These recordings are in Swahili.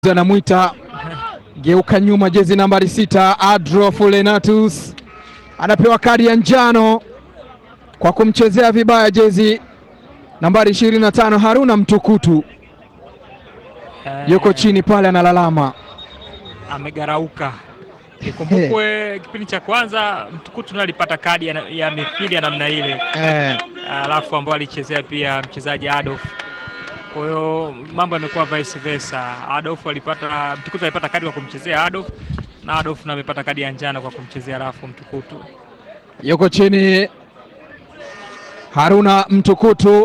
anamwita geuka nyuma, jezi nambari sita Adolf Lenatus anapewa kadi ya njano kwa kumchezea vibaya jezi nambari 25 Haruna Mtukutu yuko chini pale analalama. amegarauka. Ikumbukwe kipindi cha kwanza Mtukutu naye alipata kadi ya, ya mithili ya namna ile, Eh, alafu ambao alichezea pia mchezaji Adolf. Kwa hiyo mambo yamekuwa vice versa. Adolf alipata, Mtukutu alipata kadi kwa kumchezea Adolf na Adolf na amepata kadi ya njano kwa kumchezea alafu Mtukutu. yuko chini Haruna Mtukutu.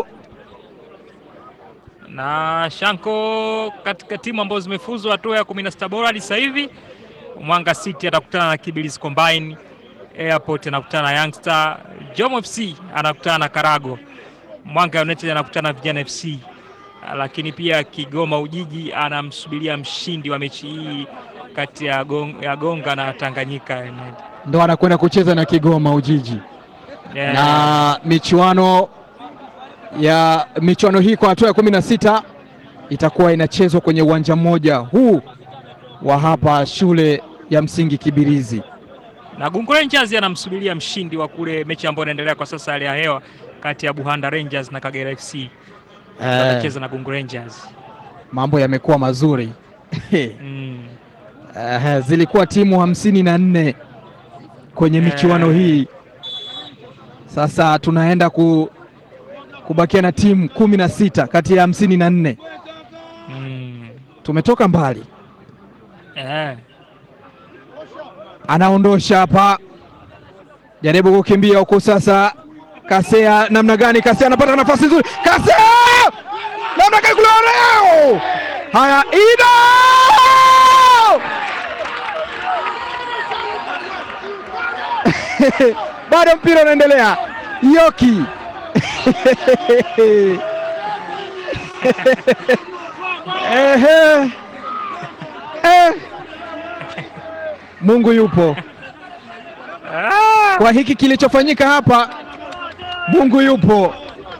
na Shanko katika timu ambazo zimefuzwa hatua ya kumi na sita bora hadi sasa hivi, Mwanga City atakutana na Kibirizi Combine, Airport anakutana na Youngster, Jom FC anakutana na Karago, Mwanga United anakutana na Vijana FC, lakini pia Kigoma Ujiji anamsubiria mshindi wa mechi hii kati ya, Gong, ya Gonga na Tanganyika United. ndo anakwenda kucheza na Kigoma Ujiji Yeah. na michuano ya michuano hii kwa hatua ya kumi na sita itakuwa inachezwa kwenye uwanja mmoja huu wa hapa shule ya msingi Kibirizi. na Gungu Rangers anamsubiria mshindi wa kule mechi ambayo inaendelea kwa sasa, hali ya hewa kati ya Buhanda Rangers na Kagera FC Eh, anacheza na Gungu Rangers. mambo yamekuwa mazuri Mm. Eh, zilikuwa timu hamsini na nne kwenye michuano Eh. hii. Sasa tunaenda ku, kubakia na timu kumi na sita kati ya hamsini na nne. Mm. Tumetoka mbali. Eh. anaondosha hapa, jaribu kukimbia huku sasa. Kasea namna gani? Kasea anapata nafasi nzuri, Kasea namna gani kule leo. Haya, Ido bado mpira unaendelea, Yoki Ehe. Eh. Mungu yupo Ah! kwa hiki kilichofanyika hapa. Mungu yupo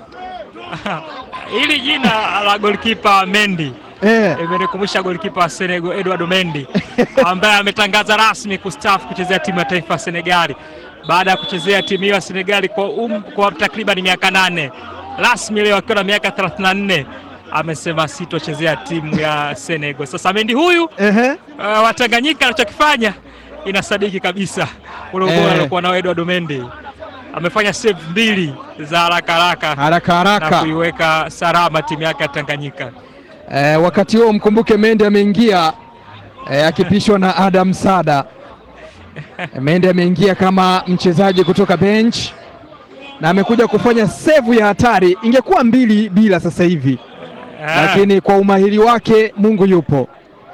Hili jina la goalkeeper Mendy eh. imenikumbusha goalkeeper wa Senegal Edward Mendy ambaye ametangaza rasmi kustaafu kuchezea timu ya taifa ya Senegali baada ya kuchezea timu hiyo ya Senegali kwa, um, kwa takriban miaka nane. Rasmi leo akiwa na miaka 34 amesema sitochezea timu ya Senegal. Sasa Mendy huyu Ehe. uh, Watanganyika anachokifanya inasadiki kabisa ule ubora Eh. aliokuwa nao Edward Mendy. Amefanya save mbili za haraka haraka haraka na haraka kuiweka salama timu yake ya Tanganyika. eh, wakati huo mkumbuke Mende ameingia eh, akipishwa na Adam Sada. Mende ameingia kama mchezaji kutoka bench na amekuja kufanya sevu ya hatari, ingekuwa mbili bila sasa hivi, Ah, lakini kwa umahiri wake Mungu yupo.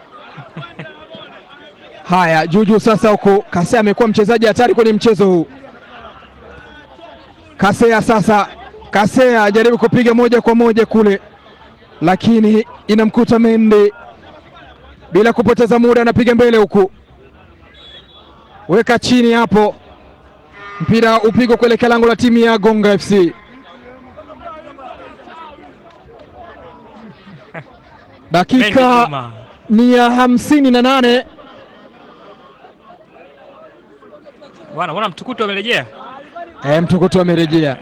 Haya, Juju sasa huko Kasea amekuwa mchezaji hatari kwenye mchezo huu. Kasea sasa, Kasea ajaribu kupiga moja kwa moja kule, lakini inamkuta Mende. Bila kupoteza muda, anapiga mbele huku, weka chini hapo, mpira upigwa kuelekea lango la timu ya Gonga FC. Mendy Dakika Juma. ni ya hamsini na nane. Bwana, bwana Mtukutu amerejea. E, Mtukutu amerejea.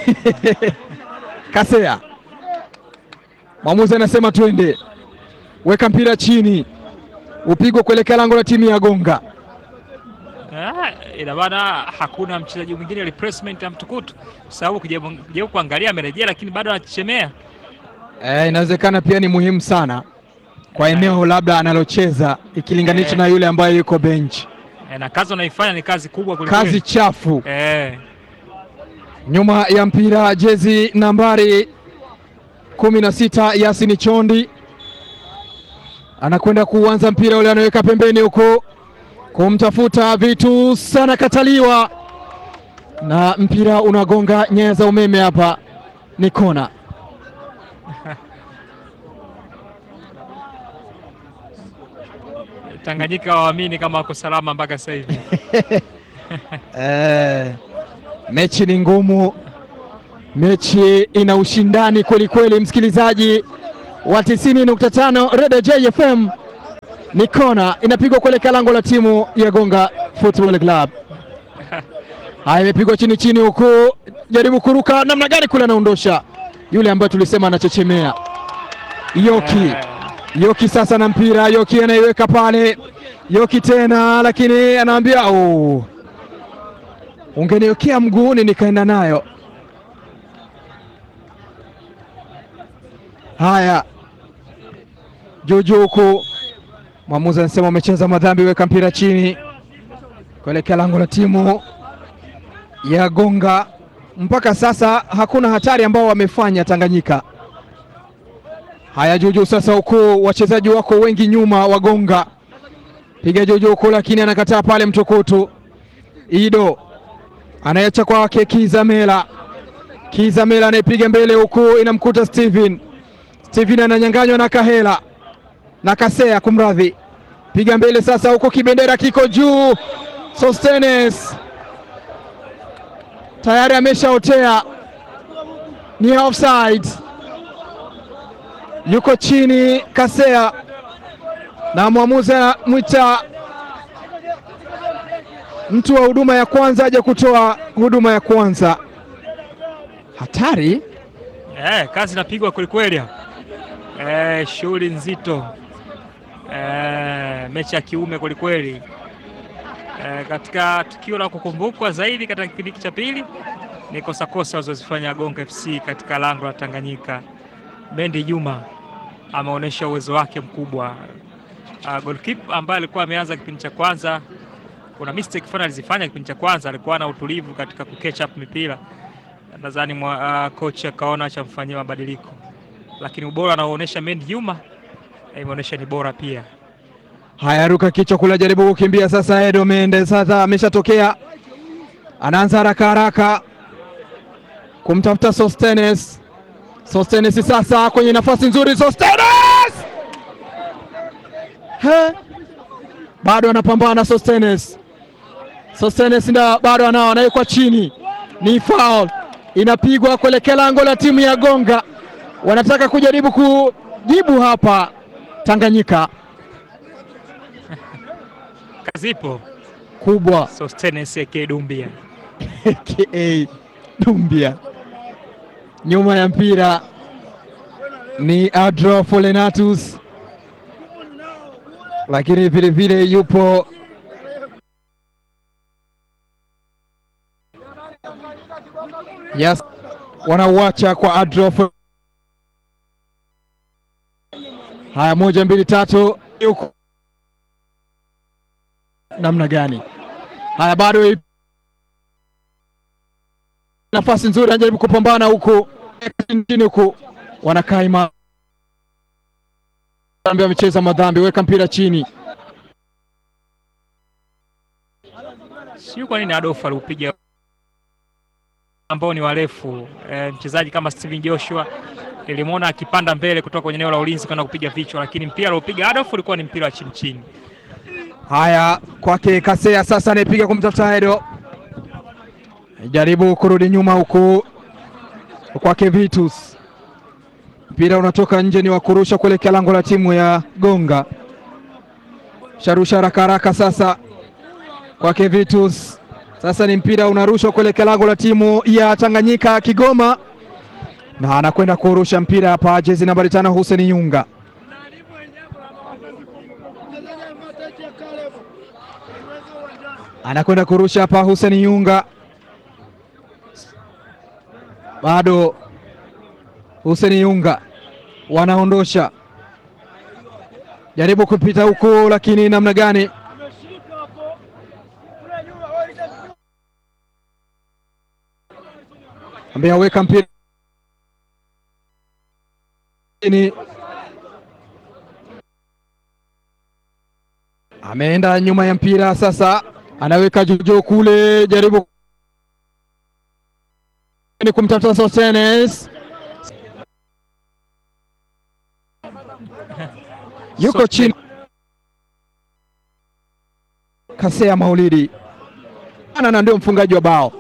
Kasea, mwamuzi anasema twende, weka mpira chini, upigwe kuelekea lango la timu ya Gonga. Ah, ina maana hakuna mchezaji mwingine replacement ya Mtukutu, kwa sababu kujaribu kuangalia amerejea, lakini bado anachechemea. E, inawezekana pia ni muhimu sana kwa eneo labda analocheza ikilinganishwa Eh. na yule ambaye yuko bench. Eh, na kazi anaifanya ni kazi kubwa kwelikweli. Kazi chafu. eh, Nyuma ya mpira jezi nambari kumi na sita Yasini Chondi anakwenda kuanza mpira ule, anaweka pembeni huko kumtafuta vitu sana, kataliwa na mpira unagonga nyaya za umeme. Hapa ni kona. Tanganyika waamini kama wako salama mpaka sasa hivi. Eh, mechi ni ngumu, mechi ina ushindani kweli kweli, msikilizaji wa 90.5 Radio JFM ni kona inapigwa kuelekea lango la timu ya Gonga Football Club. Haya, imepigwa chini chini, huku jaribu kuruka namna gani kule, anaondosha yule ambaye tulisema anachechemea Yoki. Eh, Yoki sasa na mpira, Yoki anaiweka pale, Yoki tena, lakini anaambia oh, ungeniwekea mguuni nikaenda nayo. Haya, juujuu huku mwamuzi anasema umecheza madhambi, weka mpira chini kuelekea lango la timu ya Gonga. Mpaka sasa hakuna hatari ambao wamefanya Tanganyika. Haya, juujuu sasa, huku wachezaji wako wengi nyuma wa Gonga, piga juujuu huku, lakini anakataa pale. Mtukutu Ido anayecha kwake Kizamela, Kizamela anaipiga mbele huku, inamkuta Steven. Steven ananyanganywa na Kahela na Kasea, kumradhi, piga mbele sasa huku, kibendera kiko juu. Sostenes tayari ameshaotea, ni offside yuko chini Kasea na mwamuzi anamwita mtu wa huduma ya kwanza aje kutoa huduma ya kwanza. Hatari eh, kazi inapigwa kwelikweli hapa. Eh, shughuli nzito eh, mechi ya kiume kwelikweli. Eh, katika tukio la kukumbukwa zaidi katika kipindi cha pili ni kosakosa walizozifanya Gonga FC katika lango la Tanganyika. Mendi Juma ameonyesha uwezo wake mkubwa. Uh, goalkeeper ambaye alikuwa ameanza kipindi cha kwanza, kuna mistake fulani alizifanya kipindi cha kwanza, alikuwa na utulivu katika kuketch up mipira. Nadhani uh, coach akaona achamfanyia mabadiliko, lakini ubora anaoonyesha Mendi Juma eh, imeonyesha ni bora pia. haya, ruka kichwa kula, jaribu kukimbia sasa. Edo Mende sasa ameshatokea, anaanza haraka haraka kumtafuta Sostenes. Sostenes sasa kwenye nafasi nzuri, Sostenes He, bado anapambana Sostenes. Sostenes nda bado anao, anawekwa chini, ni foul inapigwa kuelekea lango la timu ya Gonga. Wanataka kujaribu kujibu hapa Tanganyika Kazi ipo kubwa Sostenes aka Dumbia. aka Dumbia. Nyuma ya mpira ni Adro Folenatus, lakini vilevile yupo yes, wanauacha kwa Adro. Fo- Haya, moja mbili tatu, yuko namna gani? Haya, bado nafasi nzuri, anajaribu kupambana huku chini huku, wanakaa imara. Dhambi amecheza madhambi, weka mpira chini. Sijui kwa nini Adolf aliupiga ambao ni warefu. E, mchezaji kama Steven Joshua nilimwona akipanda mbele kutoka kwenye eneo la ulinzi kwenda kupiga vichwa, lakini mpira aliopiga Adolf ulikuwa ni mpira wa chini chini. Haya, kwake Kasea sasa anayepiga kumtafuta Edo, jaribu kurudi nyuma huku kwake Vitus, mpira unatoka nje, ni wa kurusha kuelekea lango la timu ya Gonga. Sharusha haraka haraka sasa kwake Vitus, sasa ni mpira unarushwa kuelekea lango la timu ya Tanganyika Kigoma, na anakwenda kurusha mpira hapa, jezi nambari tano Hussein Yunga. anakwenda kurusha hapa Hussein Yunga, bado Hussein Yunga wanaondosha, jaribu kupita huku, lakini namna gani? Ambia weka mpira chini, ameenda nyuma ya mpira sasa anaweka juujuu kule, jaribu ni kumtafuta Sostenes, yuko Sostenes. chini. Kasea Maulidi ana na ndio mfungaji wa bao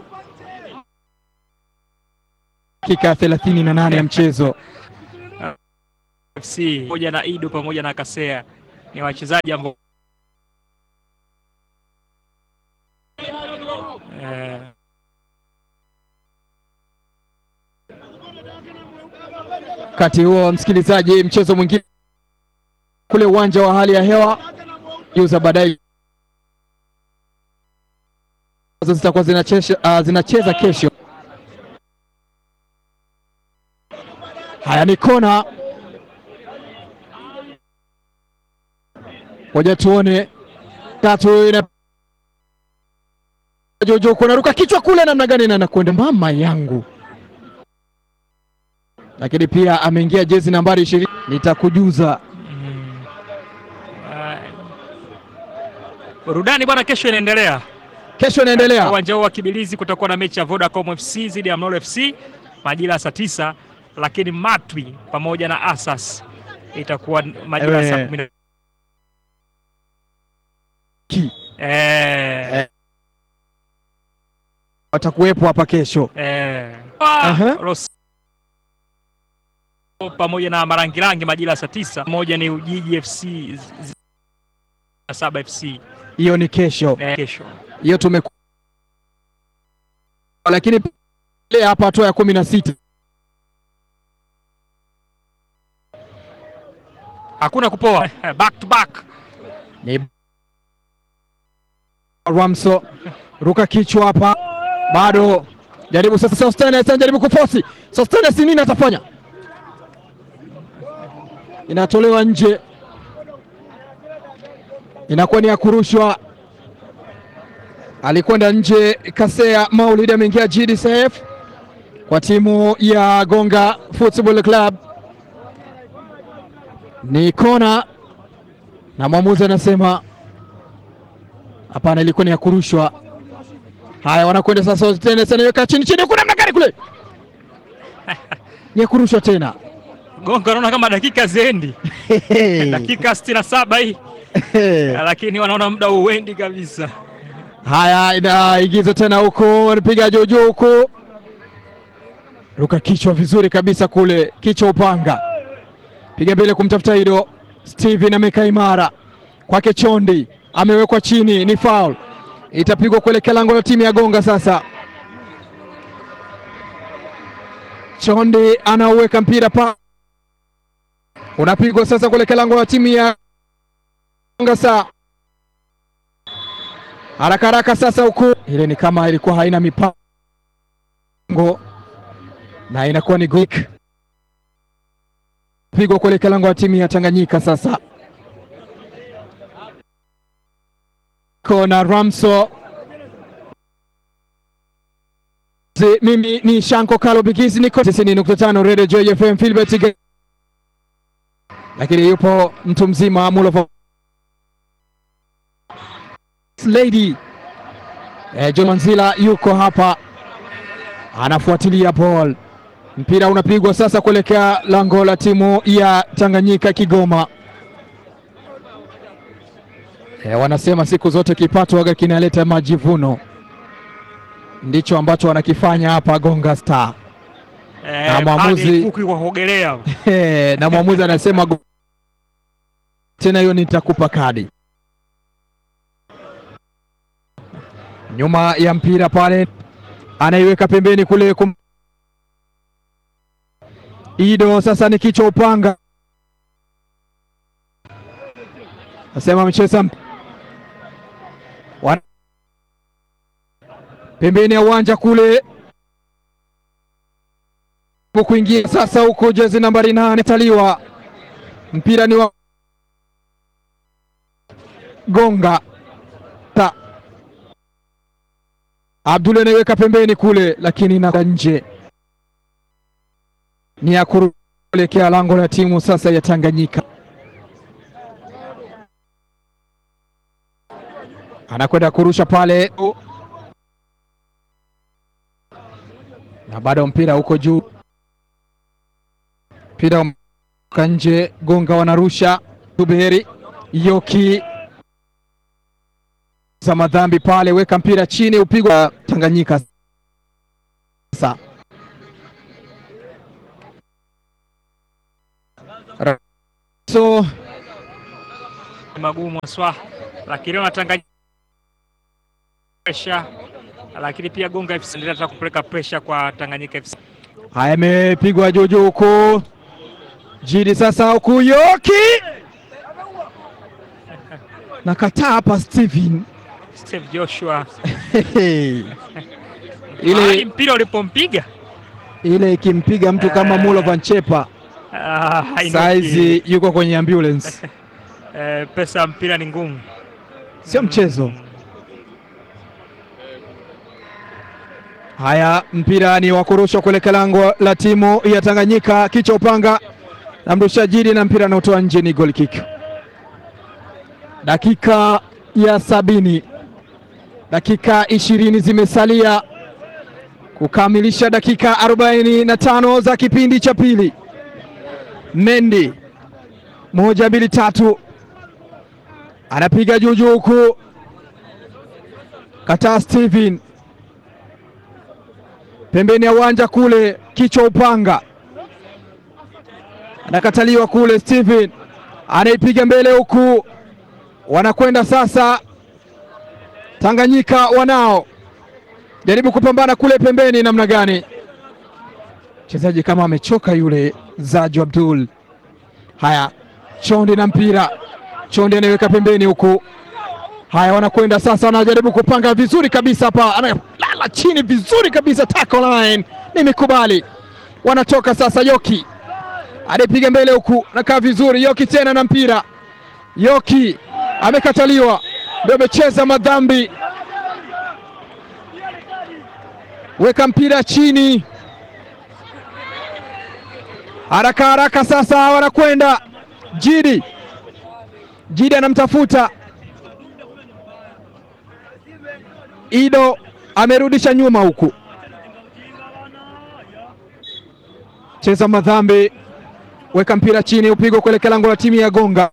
dakika ya thelathini na nane ya mchezo. FC pamoja na Ido pamoja na Kasea ni wachezaji ambao eh, Wakati huo msikilizaji, mchezo mwingine kule uwanja wa hali ya hewa juza baadaye ambazo zitakuwa zinachesha, uh, zinacheza kesho. Haya ni kona, ngoja tuone. Tatu ina Jojo kunaruka kichwa kule, namna gani na nakwenda mama yangu, lakini pia ameingia jezi nambari ishirini. Nitakujuza mm, ah, burudani bwana, kesho inaendelea kesho, inaendelea uwanja huu wa Kibilizi. Kutakuwa na mechi ya Vodacom FC dhidi ya Mlolo FC majira ya saa tisa, lakini Matwi pamoja na Asas itakuwa majira ya saa Ewe. kumi na Ki. eh, Eh. watakuwepo hapa kesho. eh. Aha. Ros- pamoja na Marangirangi majira ya saa tisa. Moja ni Ujiji FC z- z- na Saba FC Hiyo ni kesho, eh, kesho. hiyo tume lakini ile hapa hatua ya kumi na sita Hakuna kupoa back to back. ni Ramso ruka kichwa hapa, bado jaribu sasa. Sostenes anajaribu kufosi. Sostenes nini atafanya? Inatolewa nje, inakuwa ni ya kurushwa. Alikwenda nje. Kasea Maulid ameingia GDCF kwa timu ya Gonga Football Club, ni kona na mwamuzi anasema hapana, ilikuwa ni ya kurushwa. Haya, wanakwenda sasa, Sostenes anaweka chini chini, kuna namna gani kule, ni ya kurushwa tena. Gonga naona kama dakika ziendi dakika sitini na saba hii lakini wanaona muda uendi kabisa. Haya, inaingizwa tena huko, anapiga juu juu huko, ruka kichwa vizuri kabisa kule, kichwa upanga, piga mbele kumtafuta Ido. Steven amekaa imara kwake, Chondi amewekwa chini, ni foul, itapigwa kuelekea lango la timu ya Gonga. Sasa Chondi anauweka mpira pa, unapigwa sasa kuelekea lango la timu ya Gonga. Saa haraka haraka sasa, huku ile ni kama ilikuwa haina mipango na inakuwa ni gok pigwa kuelekea lango la timu ya Tanganyika. Sasa kona Ramso Zi, mimi ni Shanko Kalo Bigizi, niko tisini nukta tano Radio Joy FM Filbert Ge- lakini yupo mtu mzima Mulo Lady eh, John Manzila yuko hapa anafuatilia ball. Mpira unapigwa sasa kuelekea lango la timu ya Tanganyika Kigoma. Eh, wanasema siku zote kipato waga kinaleta majivuno, ndicho ambacho wanakifanya hapa Gonga Star. Eh, Na mwamuzi- pale kuku kwa kuogelea Eh, na mwamuzi anasema go- tena hiyo nitakupa kadi. Nyuma ya mpira pale anaiweka pembeni kule kum... Ido sasa ni kichwa upanga, nasema mcheza mp- Wan... pembeni ya uwanja kule kuingia sasa huko jezi nambari nane taliwa mpira ni wa Gonga ta Abdul anaiweka pembeni kule, lakini na nje ni ya kuelekea lango la timu sasa ya Tanganyika. Anakwenda kurusha pale na bado mpira uko juu mpira ka nje, Gonga wanarusha Tuberi Yoki za madhambi pale, weka mpira chini, upigwa Tanganyika. Sasa so magumu haswa, lakini leo Tanganyika pressure, lakini pia Gonga FC endelea kupeleka pressure kwa Tanganyika FC. Haya, imepigwa juu juu huku Jidi sasa, huku Yoki nakataa hapa Steven Steve Joshua ile Mahali mpira ulipompiga ile ikimpiga mtu kama Eh. Mulo Van Chepa ah, hainuki. saizi yuko kwenye ambulance, Eh, pesa ya mpira ni ngumu, sio mchezo. Haya, mpira ni wa kurushwa kuelekea lango la timu ya Tanganyika, kichwa upanga na mrusha Jidi na mpira anaotoa nje, ni goal kick. Dakika ya sabini, dakika ishirini zimesalia kukamilisha dakika arobaini na tano za kipindi cha pili. Mendi moja mbili tatu, anapiga juu juu huku kataa Steven pembeni ya uwanja kule, kichwa upanga anakataliwa kule. Steven anaipiga mbele huku, wanakwenda sasa. Tanganyika wanao jaribu kupambana kule pembeni, namna gani? Mchezaji kama amechoka yule Zaju Abdul. Haya, Chondi na mpira, Chondi anaweka pembeni huku. Haya, wanakwenda sasa, wanajaribu kupanga vizuri kabisa hapa, analala chini vizuri kabisa, tackle line nimekubali. Wanatoka sasa, Yoki anapiga mbele huku, nakaa vizuri. Yoki tena na mpira, Yoki amekataliwa, ndio amecheza madhambi. Weka mpira chini, haraka haraka sasa, wanakwenda Jidi, Jidi anamtafuta Ido amerudisha nyuma huku, cheza madhambi, weka mpira chini, upigwa kuelekea lango la timu ya Gonga.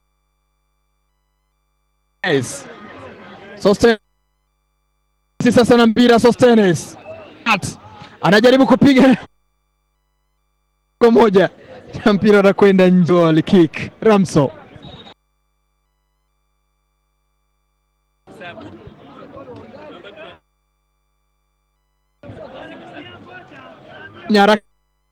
Yes. Sostenes sasa na mpira, Sostenes At. anajaribu kupiga kwa moja na mpira anakwenda nje, kick Ramso nyara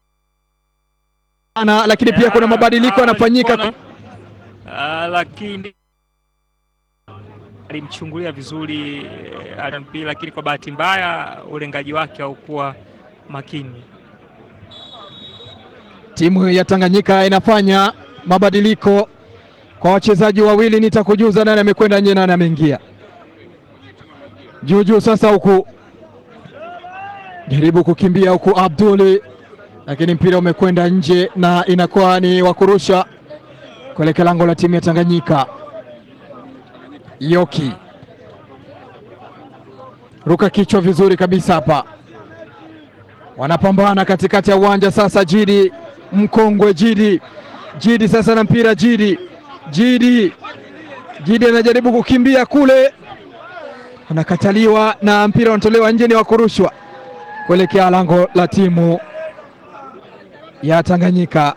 ana, lakini pia kuna mabadiliko yanafanyika. Ah, lakini alimchungulia vizuri eh, Aaron Pili, lakini kwa bahati mbaya ulengaji wake haukuwa makini. Timu ya Tanganyika inafanya mabadiliko kwa wachezaji wawili, nitakujuza nani amekwenda nje, nani ameingia juu juu. Sasa huku jaribu kukimbia huku Abduli, lakini mpira umekwenda nje na inakuwa ni wa kurusha kuelekea lango la timu ya Tanganyika. Yoki ruka kichwa vizuri kabisa hapa, wanapambana katikati ya uwanja sasa. Jidi mkongwe Jidi, Jidi sasa na mpira Jidi, Jidi, Jidi anajaribu kukimbia kule, anakataliwa na mpira unatolewa nje, ni wa kurushwa kuelekea lango la timu ya Tanganyika.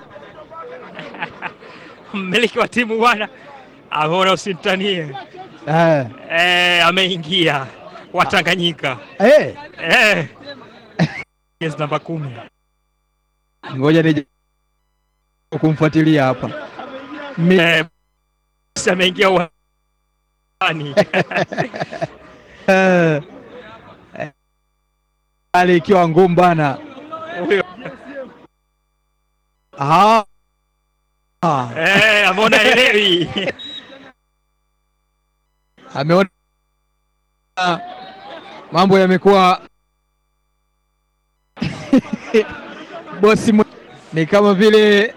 Mmiliki wa timu bwana ameona usimtanie, Eh, eh, ameingia wa Tanganyika eh, eh. Yes, namba kumi ngoja nije kumfuatilia hapa Mi, eh, si ameingia uwanjani eh, eh, hali ikiwa ngumu bana. huyo Ah, ah, eh, ameona elewi ameona mambo yamekuwa bosi mwe- ni kama vile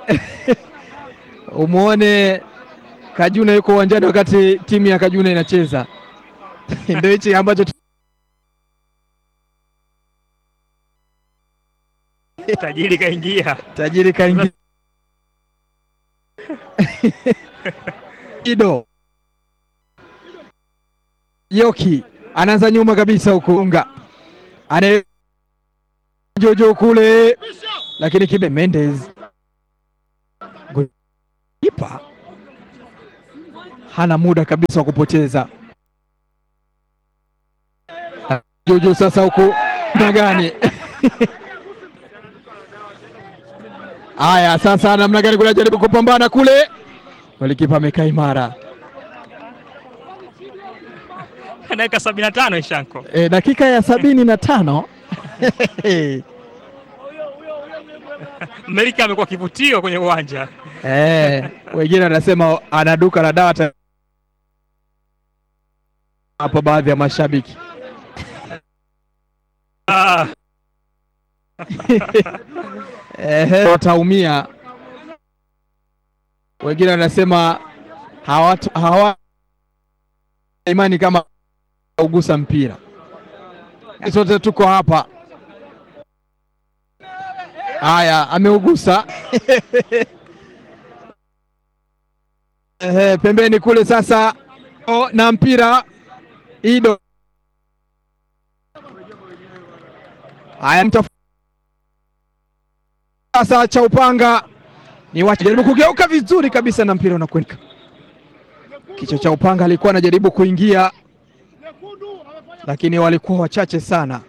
umwone Kajuna yuko uwanjani wakati timu ya Kajuna inacheza ndio hichi ambacho tu- tajiri kaingia tajiri kaingia Ido Yoki anaanza nyuma kabisa huku unga ane jojo kule, lakini Kibe Mendes kipa hana muda kabisa wa kupoteza. Juju sasa huku na gani? Haya, sasa namna gani kule, jaribu kupambana kule, golikipa amekaa imara. dakika sabini na tano Ishanko. E, dakika ya sabini na tano Mmelika amekuwa kivutio kwenye uwanja Eh, wengine wanasema ana duka la dawa ta- hapo, baadhi ya mashabiki ah, Ehe, wataumia. Wengine wanasema hawatu- hawa imani kama ugusa mpira. Sote tuko hapa. Haya, ameugusa Ehe, pembeni kule sasa o, na mpira Ido. Haya, mtafu sasa cha upanga ni wacha jaribu kugeuka vizuri kabisa na mpira unakwenda. Kichwa cha upanga alikuwa anajaribu kuingia, lakini walikuwa wachache sana.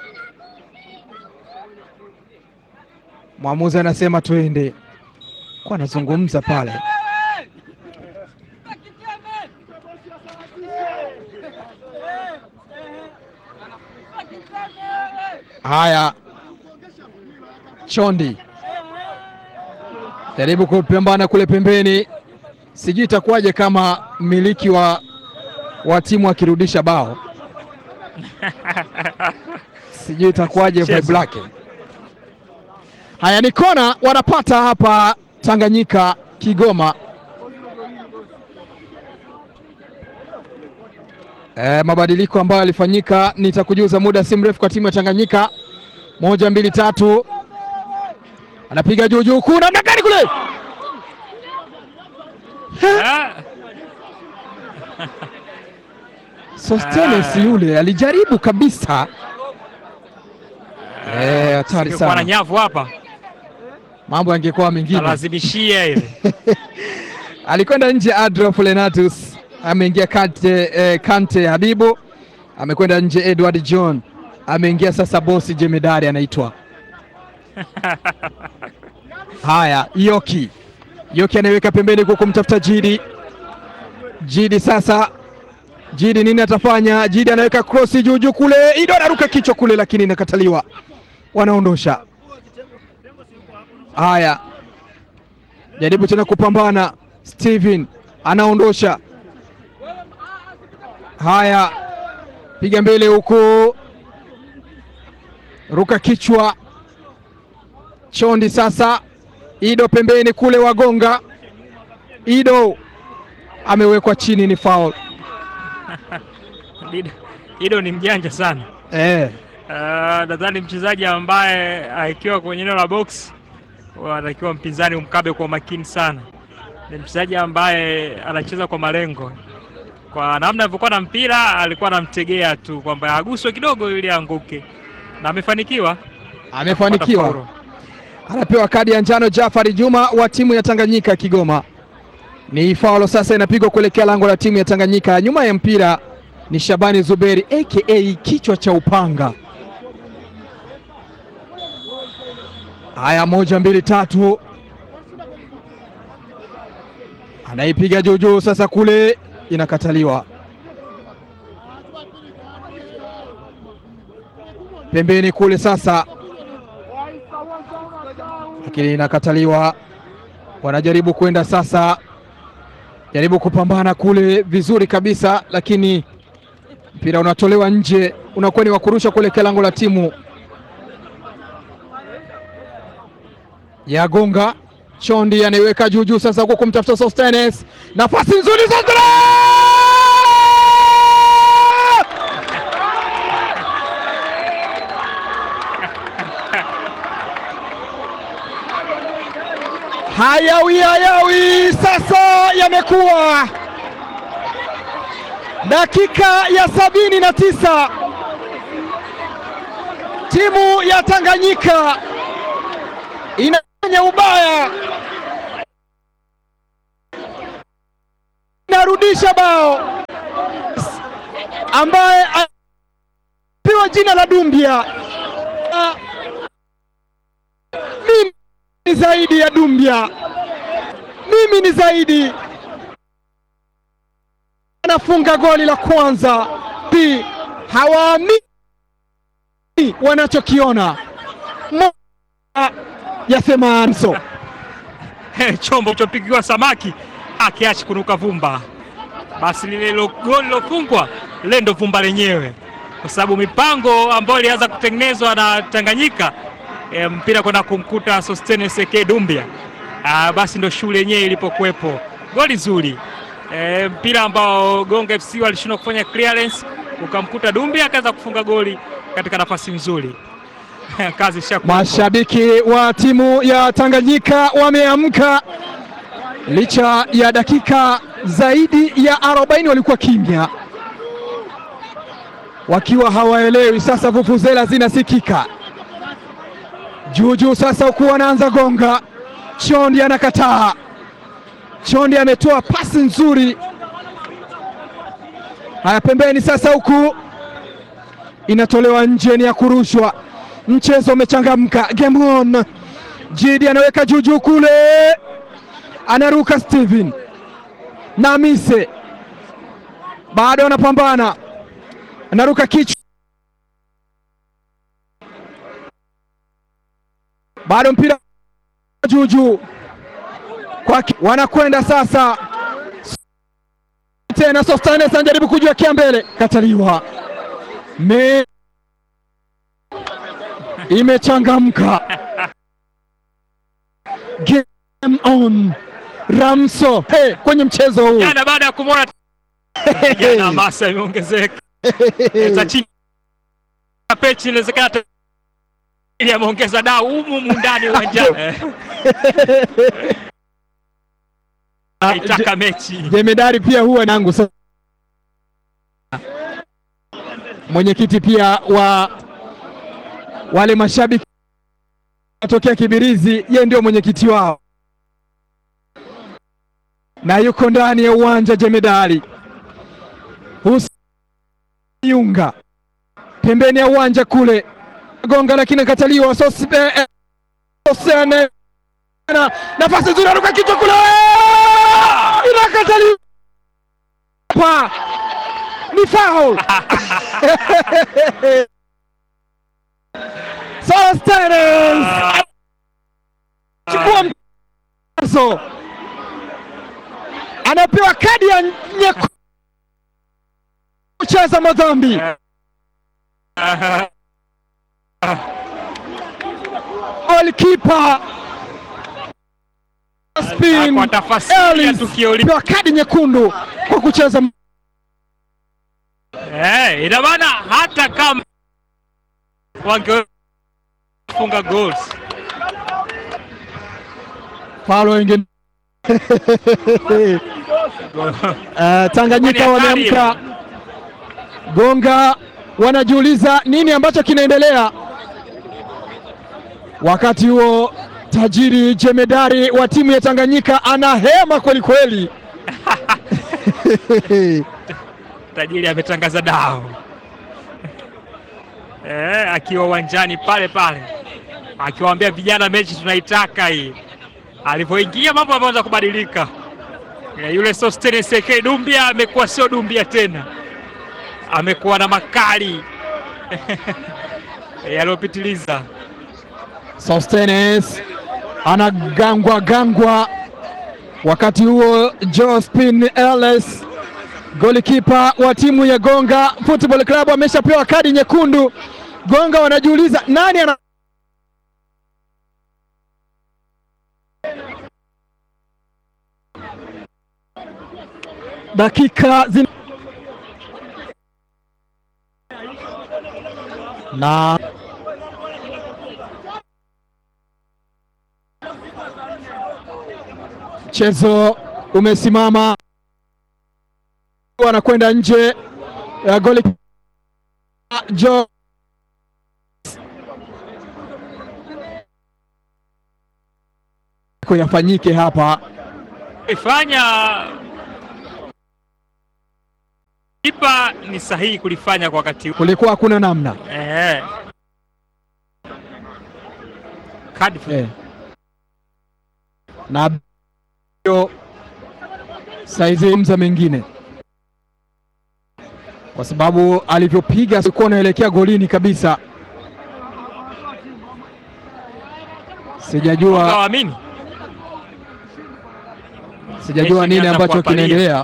Mwamuzi anasema twende, kwa anazungumza pale. Haya, Chondi jaribu kupambana kule pembeni, sijui itakuwaje kama mmiliki wa, wa timu akirudisha bao, sijui itakuwaje vibe lake. Haya, ni kona wanapata hapa Tanganyika Kigoma. E, mabadiliko ambayo yalifanyika nitakujuza muda si mrefu kwa timu ya Tanganyika. Moja, mbili, tatu, anapiga juu juu, kuna namna gani kule? ah, Sostenes Ah. yule alijaribu kabisa. Eh, hatari singekuwa na sana, nyavu hapa mambo yangekuwa mengine. alazimishia ile Alikwenda nje Adolf Lenatus, ameingia Kante, eh, Kante Habibu, amekwenda nje Edward John, ameingia sasa bosi jemedari anaitwa haya Yoki. Yoki anaiweka pembeni kwa kumtafuta Jidi. Jidi sasa, Jidi nini atafanya? Jidi anaweka krosi juu juu kule, Ido anaruka kichwa kule, lakini inakataliwa, wanaondosha. Haya, jaribu tena kupambana. Steven anaondosha. Haya, piga mbele huku, ruka kichwa. Chondi sasa, Ido pembeni kule, wagonga. Ido amewekwa chini, ni foul. Ido- Ido ni mjanja sana Eh, Ah, nadhani mchezaji ambaye akiwa kwenye eneo la box anatakiwa mpinzani umkabe kwa makini sana. Ni mchezaji ambaye anacheza kwa malengo, kwa namna alivyokuwa na mpira alikuwa anamtegea tu kwamba aguswe kidogo ili aanguke, na amefanikiwa. amefanikiwa. Kupata faulu. Anapewa kadi ya njano Jafari Juma wa timu ya Tanganyika Kigoma. Ni faulo sasa inapigwa kuelekea lango la timu ya Tanganyika. Nyuma ya mpira ni Shabani Zuberi aka kichwa cha upanga. Haya, moja mbili tatu, anaipiga juu juu, sasa kule inakataliwa. Pembeni kule sasa lakini inakataliwa. Wanajaribu kwenda sasa, jaribu kupambana kule vizuri kabisa, lakini mpira unatolewa nje, unakuwa ni wa kurusha kuelekea lango la timu ya Gonga. Chondi anaiweka juu juu sasa, huko kumtafuta Sostenes, nafasi nzuri Sostenes! Hayawi hayawi sasa yamekuwa dakika ya sabini na tisa timu ya Tanganyika inafanya ubaya, inarudi kusababisha bao ambaye apewa jina la Dumbia. Ah, Mimi ni zaidi ya Dumbia, mimi ni zaidi. Anafunga goli la kwanza, Pi hawaamini wanachokiona. Moja ya Semanso chombo chopigiwa samaki akiachi kunuka vumba, basi lile lo- goli lilofungwa lile ndo vumba lenyewe, kwa sababu mipango ambayo ilianza kutengenezwa na Tanganyika e, mpira kwenda kumkuta Sostenes Seke Dumbia ah, basi ndo shule yenyewe ilipokuwepo. Goli zuri e, mpira ambao Gonga FC walishindwa kufanya clearance, ukamkuta Dumbia akaweza kufunga goli katika nafasi nzuri kazi ishakuwa Mashabiki wa timu ya Tanganyika wameamka licha ya dakika zaidi ya 40 walikuwa kimya, wakiwa hawaelewi. Sasa vuvuzela zinasikika juu juu. Sasa huku wanaanza gonga, Chondi anakataa. Chondi ametoa pasi nzuri, haya pembeni. Sasa huku inatolewa nje, ni ya kurushwa. Mchezo umechangamka, game on. Jidi anaweka juu juu kule, anaruka Steven na Mise, bado wanapambana, anaruka kichwa, bado mpira juu juu kwake, wanakwenda sasa tena. Sostanes anajaribu kujiwekea mbele, kataliwa me imechangamka game on Ramso hey, kwenye mchezo huu jana baada ya kumwona jana hamasa imeongezeka za chini ya pechi, inawezekana hata ili ameongeza dau humu humu ndani uwanjani aitaka mechi jemedari pia huwa nangu sasa. Mwenyekiti pia wa wale mashabiki watokea Kibirizi, ye ndio mwenyekiti wao na yuko ndani ya uwanja jemedari Husiunga pembeni ya uwanja kule gonga, lakini kataliwa. Sosene nafasi nzuri, aruka kichwa kule, inakataliwa pa ni foul. Sostenes chukua mchezo, anapewa kadi ya nyekundu kucheza madhambi. Golikipa spin kwa tafasiri ya Ellis tukio hili pewa kadi nyekundu kwa kucheza eh, ina maana hata kama wangefunga goals faulo wengine. Uh, Tanganyika Kwani hatari wameamka, Gonga wanajiuliza nini ambacho kinaendelea. Wakati huo tajiri jemedari wa timu ya Tanganyika anahema kweli kweli. tajiri ametangaza dao eh, akiwa uwanjani pale pale akiwaambia vijana, mechi tunaitaka hii. Alivyoingia mambo yameanza kubadilika. Eh, yule Sostenes Seke Dumbia amekuwa sio Dumbia tena, amekuwa na makali yaliyopitiliza. Sostenes anagangwa gangwa. Wakati huo Jospin Ellis golikipa wa timu ya Gonga Football Club ameshapewa kadi nyekundu. Gonga wanajiuliza nani ana dakika zin... na mchezo umesimama, anakwenda nje ya goli jo yafanyike hapa ifanya kipa ni sahihi kulifanya kwa wakati huu. kulikuwa hakuna namna Eh. Kadi eh. na hiyo saizi mza mengine kwa sababu alivyopiga alikuwa anaelekea golini kabisa. Sijajua Hawaamini. sijajua Mechi nini imeanza ambacho kuwapalia. kinaendelea.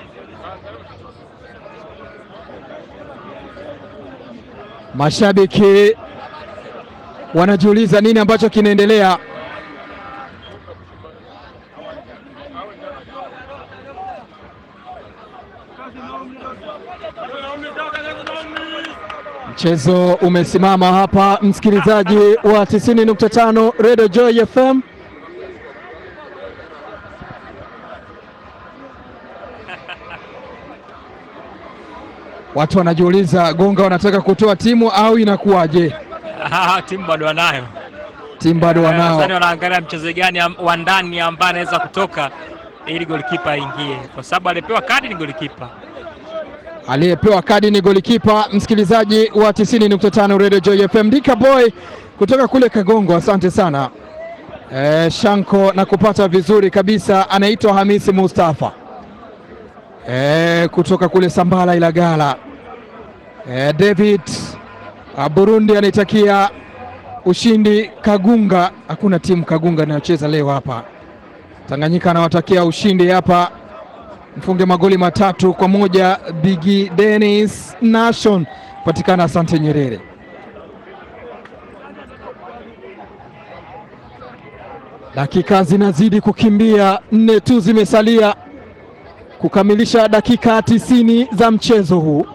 Mashabiki wanajiuliza nini ambacho kinaendelea. Mchezo umesimama hapa, msikilizaji wa 90.5 Radio Joy FM. Watu wanajiuliza Gonga wanataka kutoa timu au inakuwaje? Ah, timu bado wanayo. Timu bado Eh, wanao. Nadhani wanaangalia mchezo gani am- wa ndani ambaye anaweza kutoka ili golikipa aingie, kwa sababu alipewa kadi ni golikipa. Aliyepewa kadi ni golikipa. Msikilizaji wa 90.5 Radio Joy FM, Dika Boy kutoka kule Kagongo, asante sana e, Shanko na kupata vizuri kabisa. Anaitwa Hamisi Mustafa e, kutoka kule Sambala Ilagala. E, David a, Burundi anaitakia ushindi Kagunga. Hakuna timu Kagunga inayocheza leo hapa. Tanganyika anawatakia ushindi hapa mfunge magoli matatu kwa moja. Bigi Dennis Nation patikana Asante Nyerere. Dakika zinazidi kukimbia, nne tu zimesalia kukamilisha dakika tisini za mchezo huu,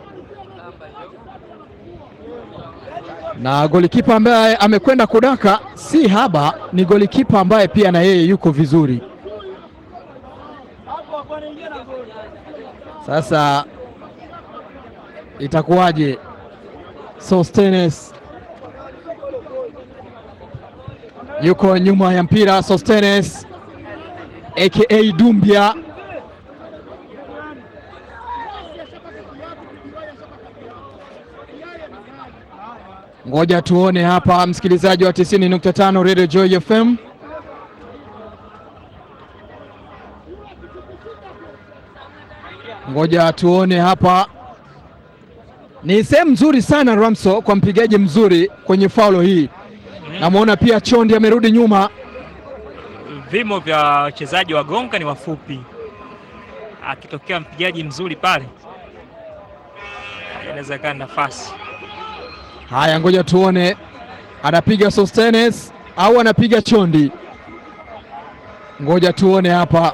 na golikipa ambaye amekwenda kudaka si haba, ni golikipa ambaye pia na yeye yuko vizuri. Sasa itakuwaje? Sostenes yuko nyuma ya mpira. Sostenes aka Dumbia ngoja tuone hapa, msikilizaji wa 90.5 Radio Joy FM. Ngoja tuone hapa. Ni sehemu nzuri sana Ramso kwa mpigaji mzuri kwenye faulo hii. Namwona pia Chondi amerudi nyuma. Vimo vya wachezaji wa Gonga ni wafupi, akitokea mpigaji mzuri pale inaweza kaa nafasi. Haya, ngoja tuone anapiga Sostenes au anapiga Chondi. Ngoja tuone hapa.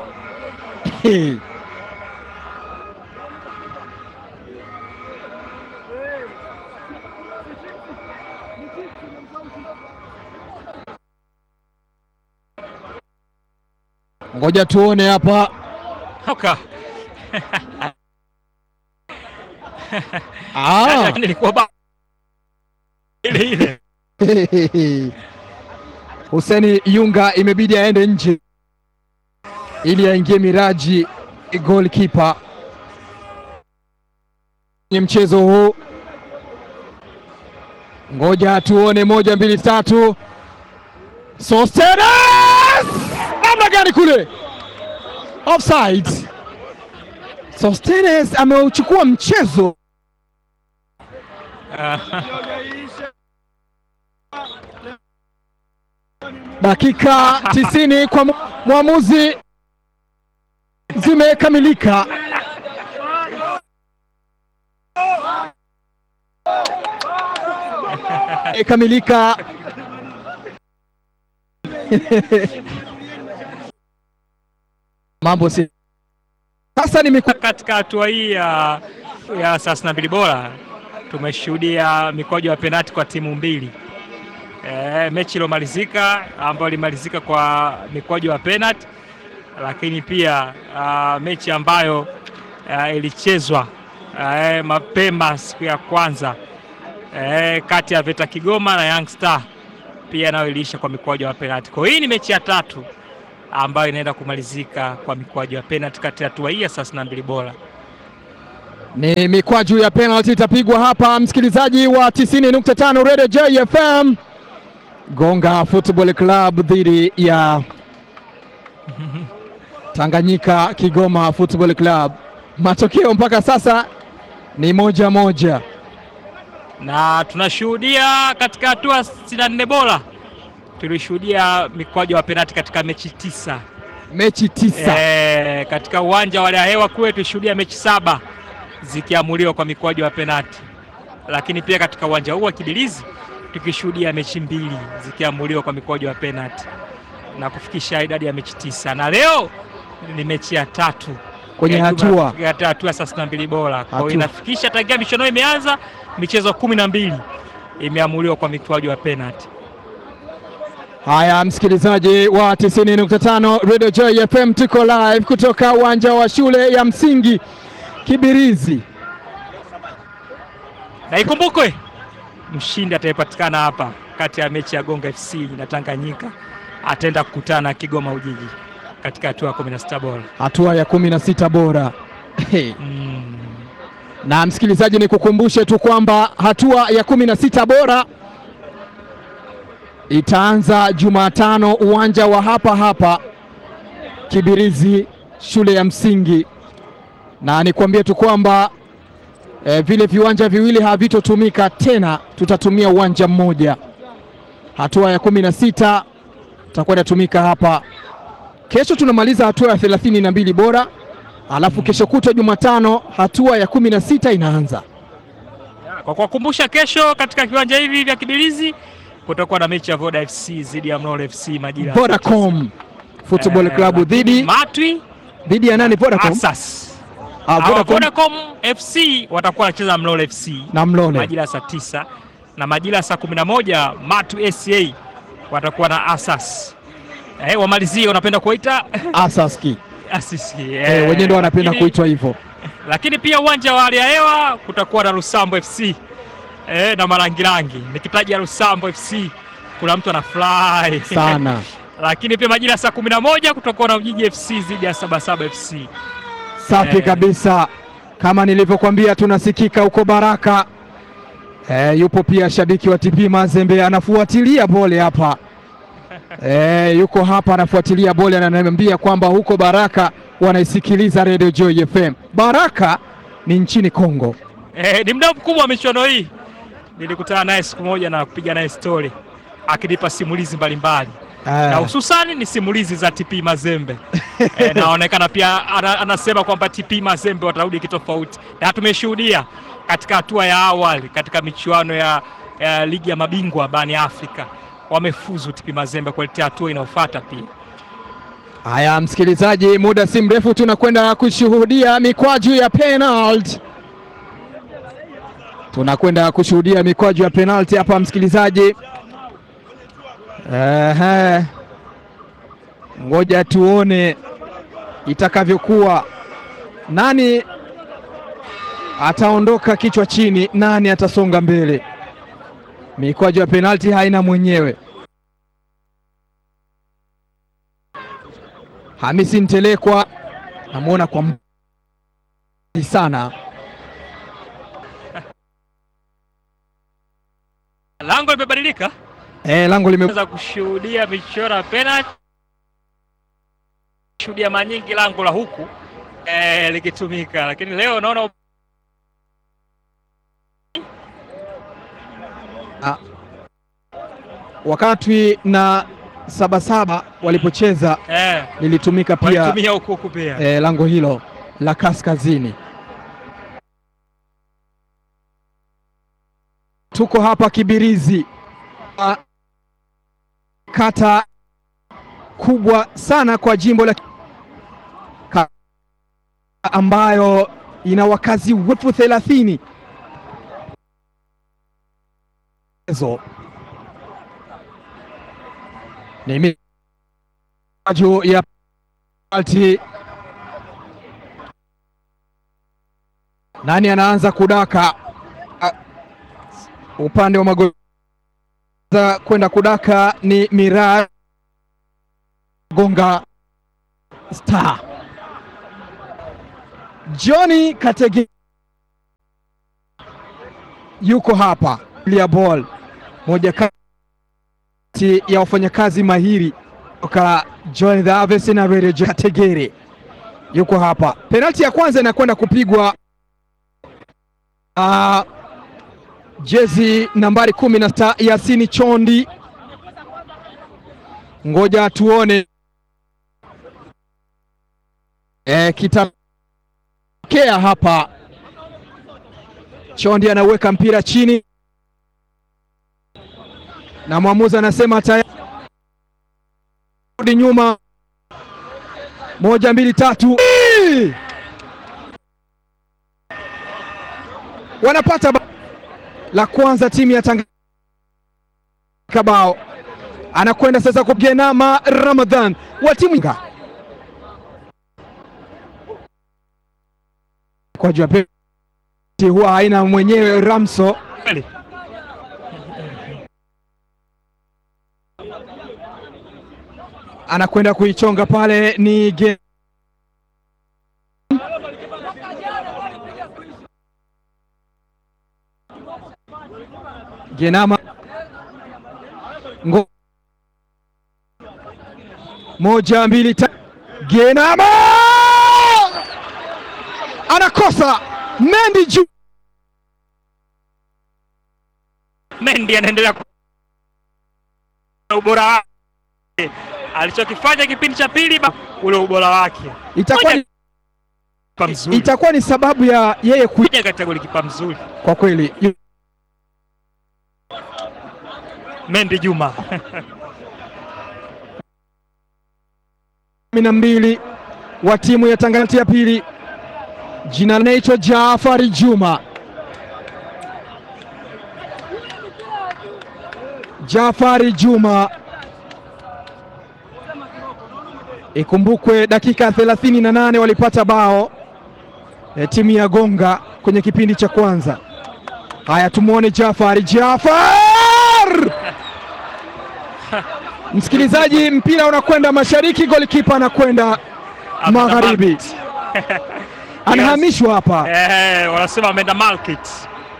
Ngoja tuone hapa. Toka Ah. nilikuwa ba ile ile Huseni Yunga imebidi aende nje ili aingie Miraji goalkeeper kwenye mchezo huu. Ngoja tuone, moja mbili tatu. Sostenes namna gani kule offside. Sostenes ameuchukua mchezo dakika tisini kwa mu- mwamuzi zimekamilika. Ikamilika. Mambo si sasa, nimeku katika hatua hii ya ya thelathini na mbili bora tumeshuhudia mikwaju ya penati kwa timu mbili. E, mechi iliyomalizika ambayo ilimalizika kwa mikwaju ya penati, lakini pia a, mechi ambayo a, ilichezwa a, mapema siku ya kwanza e, kati ya Veta Kigoma na Young Star pia nayo iliisha kwa mikwaju ya penati. Kwa hiyo hii ni mechi ya tatu ambayo inaenda kumalizika kwa mikwaju ya penati kati ya hatua hii ya thelathini na mbili bora. Ni mikwaju ya penalty itapigwa hapa, msikilizaji wa 90.5 Radio JFM. Gonga Football Club dhidi ya Tanganyika Kigoma Football Club. Matokeo mpaka sasa ni moja moja, na tunashuhudia katika hatua 64 bora tulishuhudia mikwaju wa penalti katika mechi tisa. mechi tisa. E, katika uwanja wa hewa kule tulishuhudia mechi saba zikiamuliwa kwa mikwaju wa penalti, lakini pia katika uwanja huu wa Kibirizi tukishuhudia mechi mbili zikiamuliwa kwa mikwaju wa penalti na kufikisha idadi ya mechi tisa, na leo ni mechi ya tatu Kwenye ya hatua. juma- ya hatua thelathini na mbili bora. Kwa hiyo Hatua. inafikisha tangia michuano hii imeanza michezo kumi na mbili imeamuliwa kwa mikwaju wa penalti. Haya, msikilizaji wa 90.5 Radio Joy FM, tuko live kutoka uwanja wa shule ya msingi Kibirizi. na ikumbukwe mshindi atayepatikana hapa kati ya mechi ya Gonga FC na Tanganyika ataenda kukutana na Kigoma Ujiji katika hatua ya 16 bora. hatua ya 16 bora. Hey. Mm. Na msikilizaji, ni kukumbushe tu kwamba hatua ya 16 bora itaanza Jumatano uwanja wa hapa hapa Kibirizi shule ya msingi, na nikwambie tu kwamba eh, vile viwanja viwili havitotumika tena, tutatumia uwanja mmoja. Hatua ya 16 itakuwa inatumika hapa. Kesho tunamaliza hatua ya thelathini na mbili bora, alafu kesho kutwa Jumatano hatua ya kumi na sita inaanza. Kwa kuwakumbusha, kesho katika viwanja hivi vya Kibirizi kutakuwa na mechi ya Voda FC dhidi ya Mlolo FC majira ya Vodacom Football Eh, Club lakini dhidi Matwi dhidi ya nani? Vodacom Asas. Ah, Hawa Vodacom Vodacom FC watakuwa wanacheza Mlolo FC na Mlole majira ya saa tisa na majira ya saa kumi na moja Matu SCA watakuwa na Asas. Eh, wamalizie wanapenda kuita Asaski Asisi. eh, Eh, wenyewe ndo wanapenda lakini- kuitwa hivyo. Lakini pia uwanja wa hali ya hewa kutakuwa na Lusambo FC eh, na Marangirangi. Nikitaja Lusambo FC kuna mtu anafurahi sana lakini pia majira ya saa kumi na moja kutakuwa na Ujiji FC dhidi ya Sabasaba FC. safi Eh. kabisa. Kama nilivyokuambia, tunasikika huko Baraka. Eh, yupo pia shabiki wa TP Mazembe anafuatilia bole hapa eh, yuko hapa anafuatilia bole, ananiambia kwamba huko Baraka wanaisikiliza Radio Joy FM. Baraka ni nchini Kongo. Eh, ni mdau mkubwa wa michuano hii. Nilikutana naye siku moja na kupiga naye stori akinipa simulizi mbalimbali na Eh, hususani ni simulizi za TP Mazembe. E, naonekana pia ana, anasema kwamba TP Mazembe watarudi kitofauti, na tumeshuhudia katika hatua ya awali katika michuano ya, ya ligi ya mabingwa barani Afrika wamefuzu TP Mazembe kuelekea hatua inayofuata pia. Haya msikilizaji, muda si mrefu tunakwenda kushuhudia mikwaju ya penalty. Tunakwenda kushuhudia mikwaju ya penalty hapa msikilizaji. Ehe, ngoja tuone itakavyokuwa. Nani ataondoka kichwa chini, nani atasonga mbele? Mikwaju ya penalty haina mwenyewe. Hamisi Ntelekwa namwona kwa mbali sana. Lango limebadilika, Eh, lango lime weza kushuhudia michoro ya penalty, shuhudia mara nyingi lango la huku eh, likitumika, lakini leo naona wakati na Sabasaba walipocheza eh, lilitumika pia walitumia huku huku pia eh, lango hilo la kaskazini. Tuko hapa Kibirizi, Ah, kata kubwa sana kwa jimbo la Ka- ambayo ina wakazi wetu thelathini. Ezo ni mikwaju ya penalti. Nani anaanza kudaka? Ah, Upande wa magoli za kwenda kudaka ni Mira Gonga Star. Johnny Katege yuko hapa ya ball, moja kati ya wafanyakazi mahiri toka Join the Harvest na Radio Kategere yuko hapa. Penalti ya kwanza inakwenda kupigwa uh, jezi nambari kumi na sita Yasini Chondi, ngoja tuone e, kitatokea hapa. Chondi anaweka mpira chini na mwamuzi anasema tayari nyuma moja mbili tatu, wanapata la kwanza timu ya Tanganyika. Bao anakwenda sasa kugenama Ramadhan wa timu kwa jua huwa haina mwenyewe Ramso anakwenda kuichonga pale, ni ge... Genama Ngo... moja mbili ta... Genama anakosa Mendi juu Mendi anaendelea ubora wake alichokifanya kipindi cha pili, ule ubora wake itakuwa ni, mzuri. itakuwa ni sababu ya yeye kuja katika golikipa mzuri kwa kweli. Mendi Juma kumi na mbili wa timu ya Tanganyika ya pili, jina linaitwa Jaafari Juma. Jaafari Juma, ikumbukwe dakika 38 walipata bao e, timu ya Gonga kwenye kipindi cha kwanza. Haya, tumwone Jaafari. Jaafar msikilizaji, mpira unakwenda mashariki, golikipa anakwenda magharibi, anahamishwa hapa eh, wanasema ameenda market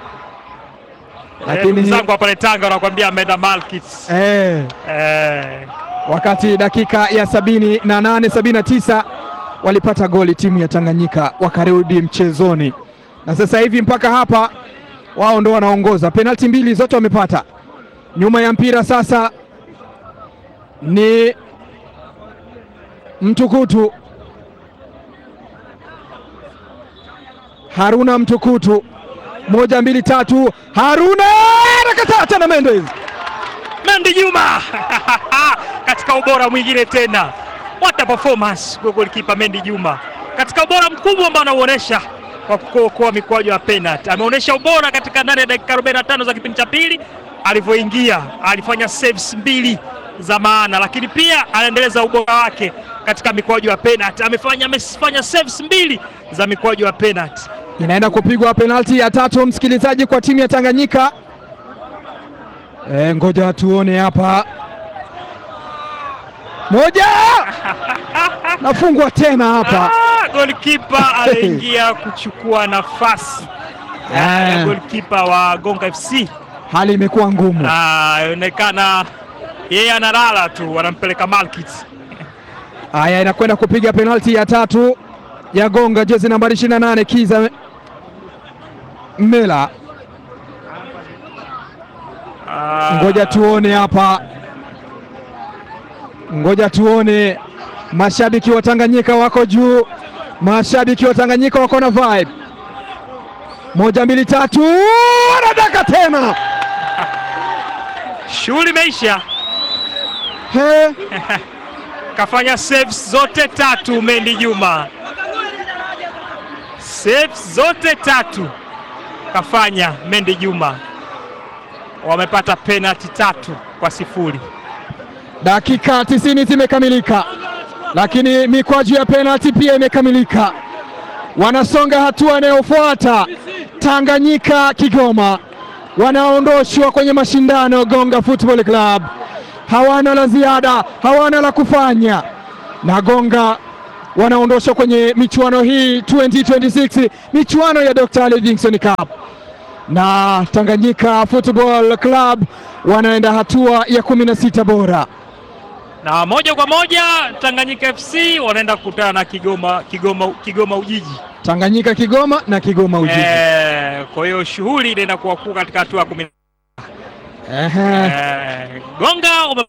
lakini mzangu hapa Tanga wanakuambia ameenda market eh, eh. wakati dakika ya sabini na nane sabini na tisa walipata goli timu ya Tanganyika wakarudi mchezoni, na sasa hivi mpaka hapa wao ndo wanaongoza, penalti mbili zote wamepata. Nyuma ya mpira sasa ni Mtukutu Haruna Mtukutu, moja mbili tatu, Haruna anakataa tena, Mendes Mendi Juma katika ubora mwingine tena, what a performance kwa golikipa Mendi Juma katika ubora mkubwa ambao anauonesha kwa kuokoa mikwaju ya penalty. Ameonyesha ubora katika ndani ya dakika 45 za kipindi cha pili, alivyoingia alifanya saves mbili za maana, lakini pia anaendeleza ubora wake katika mikwaju ya penalty. Amefanya amefanya saves mbili za mikwaju ya penalty. Inaenda kupigwa penalti ya tatu, msikilizaji, kwa timu ya Tanganyika. E, ngoja tuone hapa, moja nafungwa tena hapa. Ah, golikipa aliingia kuchukua nafasi ya golikipa wa Gonga FC. Hali imekuwa ngumu, inaonekana yeye analala tu, wanampeleka market. Haya, inakwenda kupiga penalti ya tatu ya Gonga, jezi nambari 28 Kiza Mela. Ah, Ngoja tuone hapa, ngoja tuone. Mashabiki wa Tanganyika wako juu, mashabiki wa Tanganyika wako na vibe. Moja mbili tatu, anadaka tena. shughuli imeisha. He, Kafanya saves zote tatu Mendi Juma, saves zote tatu kafanya Mendi Juma. Wamepata penalty tatu kwa sifuri. dakika tisini zimekamilika, lakini mikwaju ya penalti pia imekamilika. Wanasonga hatua inayofuata. Tanganyika Kigoma wanaondoshwa kwenye mashindano Gonga Football Club, hawana la ziada, hawana la kufanya, na Gonga wanaondoshwa kwenye michuano hii 2026 michuano ya Dr. Livingstone Cup. na Tanganyika Football Club wanaenda hatua ya kumi na sita bora. na moja kwa moja Tanganyika FC wanaenda kukutana na Kigoma, Kigoma, Kigoma Ujiji. Tanganyika Kigoma na Kigoma Ujiji. Eh, kwa hiyo shughuli inaenda kuwa kuu katika hatua ya kumi. Ehe. Eh, Gonga ume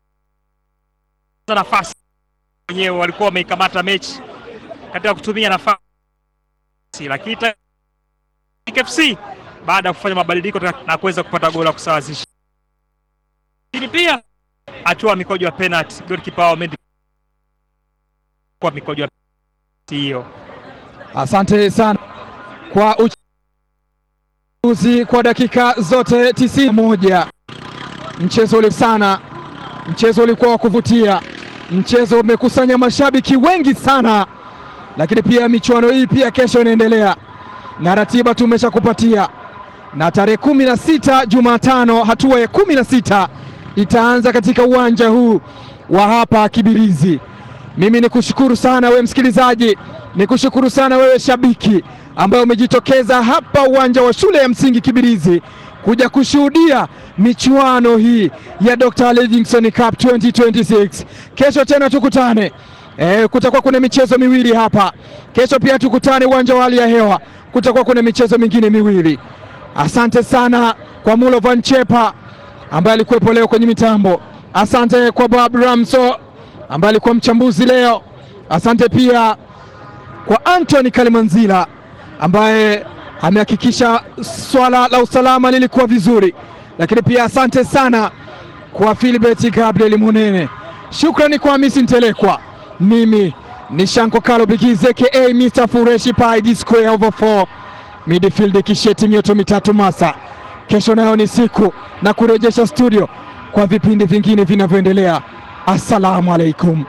nafasi wenyewe walikuwa wameikamata mechi katika kutumia nafasi, lakini Tanganyika FC baada ya kufanya mabadiliko na kuweza kupata goli la kusawazisha, lakini pia hatua ya mikojo ya penalty, goalkeeper wao Mendy kwa mikojo ya penalty hiyo. Asante sana kwa uchambuzi kwa dakika zote tisini na moja. Mchezo ule sana, mchezo ulikuwa wa kuvutia, mchezo umekusanya mashabiki wengi sana, lakini pia michuano hii pia kesho inaendelea na ratiba tumeshakupatia, na tarehe kumi na sita Jumatano hatua ya kumi na sita itaanza katika uwanja huu wa hapa Kibirizi. Mimi ni kushukuru sana wewe msikilizaji, ni kushukuru sana wewe shabiki ambaye umejitokeza hapa uwanja wa shule ya msingi Kibirizi kuja kushuhudia michuano hii ya Dr. Livingstone Cup 2026. Kesho tena tukutane. E, kutakuwa kuna michezo miwili hapa kesho, pia tukutane uwanja wa hali ya hewa, kutakuwa kuna michezo mingine miwili. Asante sana kwa Mulo Van Chepa ambaye alikuwepo leo kwenye mitambo. Asante kwa Bob Ramso ambaye alikuwa mchambuzi leo. Asante pia kwa Anthony Kalimanzila ambaye amehakikisha swala la usalama lilikuwa vizuri, lakini pia asante sana kwa Philbert Gabriel Munene. Shukrani kwa Hamisi Ntelekwa. Mimi ni Shanko Kalo Bigizi aka Mr Fureshi Pai D square over 4 midfield kisheti mioto mitatu masa. Kesho nayo ni siku na kurejesha studio kwa vipindi vingine vinavyoendelea. Assalamu alaikum.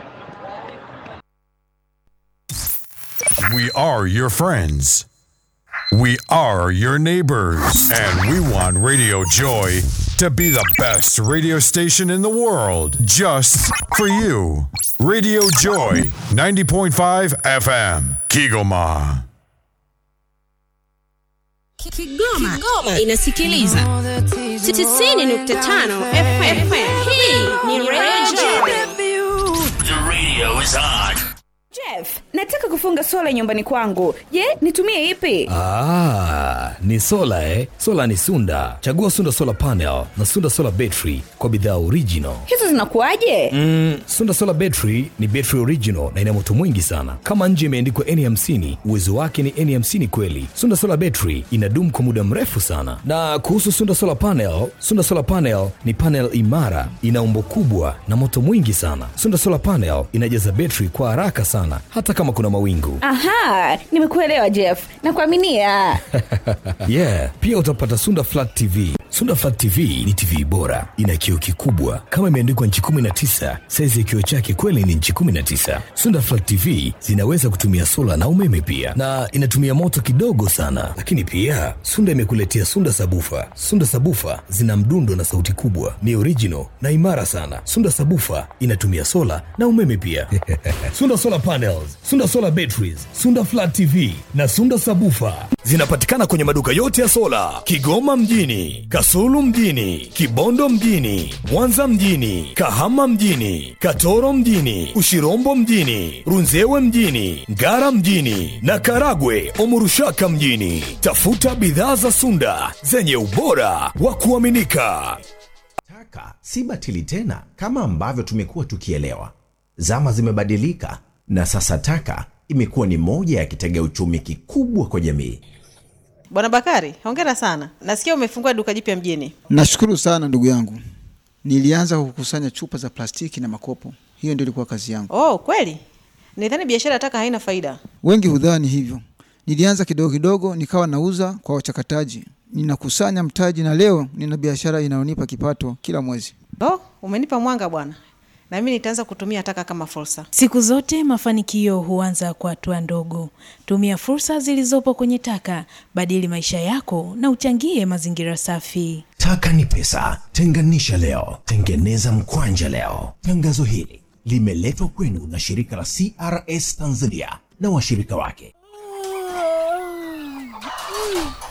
We are your friends. We are your neighbors. And we want Radio Joy to be the best radio station in the world just for you. Radio Joy 90.5 FM, Kigoma. Kigoma, Kigoma inasikiliza 90.5 FM. Hii ni Radio The radio is on. Jeff, nataka kufunga sola nyumbani kwangu. Je, nitumie ipi? Ah, ni sola eh? Sola ni Sunda. Chagua Sunda Solar Panel na Sunda Solar Battery kwa bidhaa original. Hizo zinakuwaje? Mm, Sunda Solar Battery ni battery original na ina moto mwingi sana. Kama nje imeandikwa N50, uwezo wake ni N50 kweli. Sunda Solar Battery inadumu kwa muda mrefu sana. Na kuhusu Sunda Solar Panel, Sunda Solar Panel ni panel imara, ina umbo kubwa na moto mwingi sana. Sunda Solar Panel inajaza battery kwa haraka sana hata kama kuna mawingu. Aha, nimekuelewa Jeff. Nakuaminia. yeah, pia utapata Sunda Flat TV. Sunda Flat TV ni TV bora, ina kioo kikubwa kama imeandikwa nchi 19. Saizi ya kioo chake kweli ni nchi 19. Sunda Flat TV zinaweza kutumia sola na umeme pia, na inatumia moto kidogo sana. Lakini pia Sunda imekuletea Sunda Sabufa. Sunda Sabufa zina mdundo na sauti kubwa, ni original na imara sana. Sunda Sabufa inatumia sola na umeme pia. Sunda Solar Panels, Sunda Solar Batteries, Sunda Flat TV na Sunda Sabufa zinapatikana kwenye maduka yote ya sola Kigoma mjini, Kasulu mjini, Kibondo mjini, Mwanza mjini, Kahama mjini, Katoro mjini, Ushirombo mjini, Runzewe mjini, Ngara mjini na Karagwe Omurushaka mjini. Tafuta bidhaa za Sunda zenye ubora wa kuaminika. Taka si batili tena kama ambavyo tumekuwa tukielewa. Zama zimebadilika na sasa taka imekuwa ni moja ya kitega uchumi kikubwa kwa jamii. Bwana Bakari, hongera sana. Nasikia umefungua duka jipya mjini. Nashukuru sana ndugu yangu. Nilianza kukusanya chupa za plastiki na makopo, hiyo ndio ilikuwa kazi yangu. Oh, kweli? Nidhani biashara ya taka haina faida. Wengi hudhani hivyo. Nilianza kidogo kidogo, nikawa nauza kwa wachakataji, ninakusanya mtaji, na leo nina biashara inayonipa kipato kila mwezi. Oh, umenipa mwanga bwana, na mimi nitaanza kutumia taka kama fursa. Siku zote mafanikio huanza kwa hatua ndogo. Tumia fursa zilizopo kwenye taka, badili maisha yako na uchangie mazingira safi. Taka ni pesa, tenganisha leo, tengeneza mkwanja leo. Tangazo hili limeletwa kwenu na shirika la CRS Tanzania na washirika wake.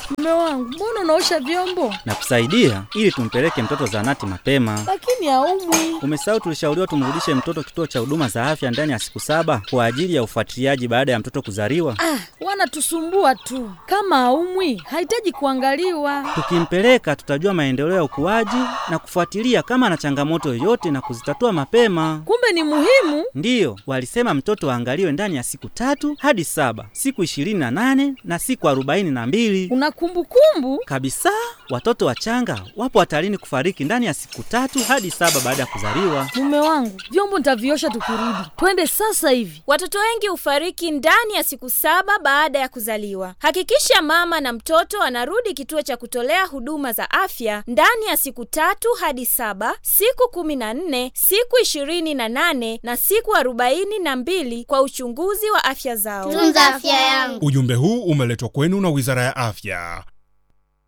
Mume wangu, mbona unaosha vyombo na kusaidia ili tumpeleke mtoto zahanati mapema. lakini haumwi? Umesahau tulishauriwa tumrudishe mtoto kituo cha huduma za afya ndani ya siku saba kwa ajili ya ufuatiliaji baada ya mtoto kuzaliwa. Ah, wanatusumbua tu. Kama haumwi, hahitaji kuangaliwa. Tukimpeleka tutajua maendeleo ya ukuaji na kufuatilia kama ana changamoto yoyote na kuzitatua mapema. Kumbe ni muhimu. Ndiyo, walisema mtoto aangaliwe ndani ya siku tatu hadi saba, siku ishirini na nane na siku arobaini na mbili Una kumbukumbu? kabisa. Watoto wachanga wapo hatarini kufariki ndani ya siku tatu hadi saba baada ya kuzaliwa. Mume wangu, vyombo nitaviosha tukirudi. Twende sasa hivi. Watoto wengi hufariki ndani ya siku saba baada ya kuzaliwa. Hakikisha mama na mtoto anarudi kituo cha kutolea huduma za afya ndani ya siku tatu hadi saba, siku kumi na nne, siku ishirini na nane na siku arobaini na mbili kwa uchunguzi wa afya zao. Ujumbe huu umeletwa kwenu na Wizara ya Afya